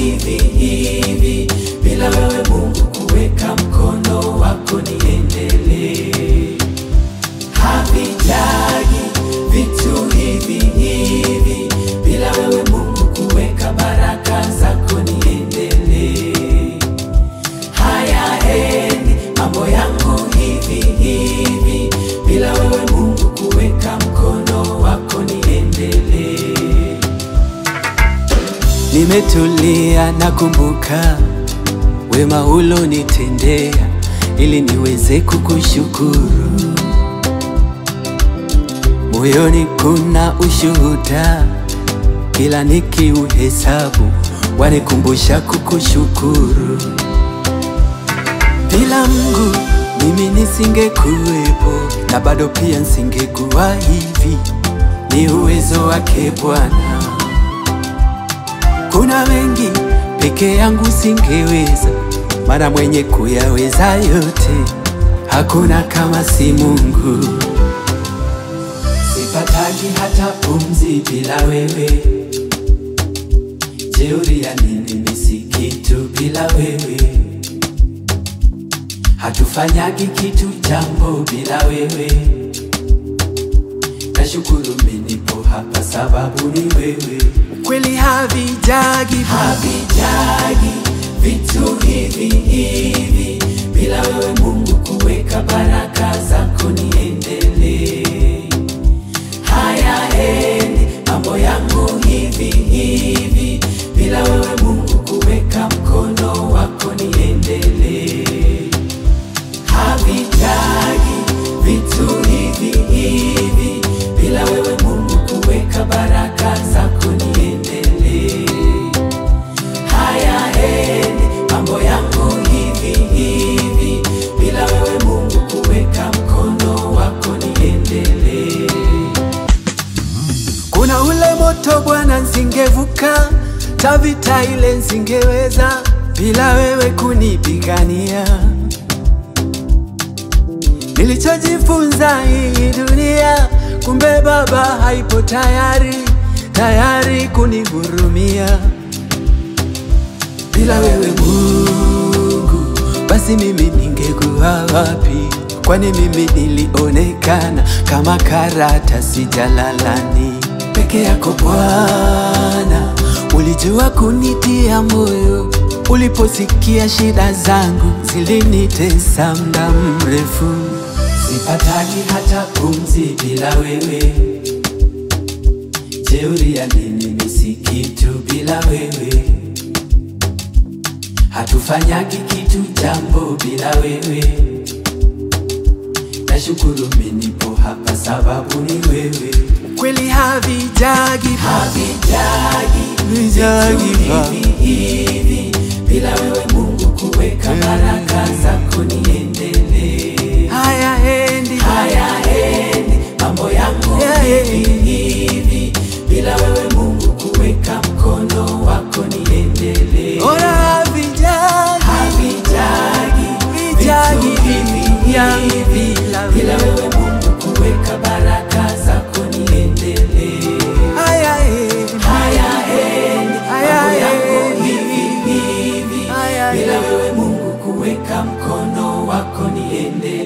hivi hivi, bila wewe Mungu kuweka mkono wako niendelee. Havijagi vitu hivi hivi, bila wewe Mungu kuweka baraka zako niendelee. Hayaendi mambo yangu hivi hivi, bila wewe Mungu kuweka mkono wako niendelee. Nimetulia nakumbuka wema ulonitendea ili niweze kukushukuru. Moyoni kuna ushuhuda, kila nikiuhesabu wanikumbusha kukushukuru. Bila Mungu mimi nisingekuwepo, na bado pia nisingekuwa hivi. Ni uwezo wake Bwana. Kuna mengi peke yangu singeweza, maana mwenye kuyaweza yote hakuna kama si Mungu. Sipataki hata pumzi bila wewe, jeuri ya nini mimi si kitu bila wewe, hatufanyagi kitu jambo bila wewe. Nashukuru mimi nipo hapa sababu ni wewe kweli havijagi havijagi vitu hivi hivi bila wewe Mungu kuweka baraka zako niendelee. Hayaendi mambo yangu hivi hivi bila wewe Mungu kuweka mkono wako niendelee. Havijagi vitu hivi hivi bila wewe Mungu kuweka baraka zako niendelee. Hayaendi mambo yangu hivi hivi bila wewe Mungu kuweka mkono wako niendelee. Kuna ule moto Bwana, nsingevuka tavita ile nsingeweza bila wewe kunipigania. Nilichojifunza hii dunia, kumbe Baba haipo tayari tayari kunihurumia. Bila wewe Mungu, basi mimi ningekuwa wapi? Kwani mimi nilionekana kama karatasi jalalani. Peke yako Bwana, ulijua kunitia moyo uliposikia shida zangu zilinitesa muda mrefu. Sipataki hata pumzi bila wewe, jeuri ya nini mimi si kitu bila wewe, hatufanyagi kitu jambo bila wewe. Nashukuru mimi nipo hapa sababu ni wewe, kweli havijagi havijagi Havijagi vitu hivi hivi bila wewe Mungu kuweka baraka zako niendelee. hayaendi Hayaendi mambo yangu hivi hivi bila wewe Mungu kuweka mkono wako niendelee. ora havijagi Havijagi Havijagi vitu hivi yangu hivi bila bila wewe Mungu kuweka baraka zako niendelee. hayaendi Hayaendi mambo yangu Hayaendi. hivi hivi Hayaendi. bila wewe Mungu kuweka mkono wako niendelee.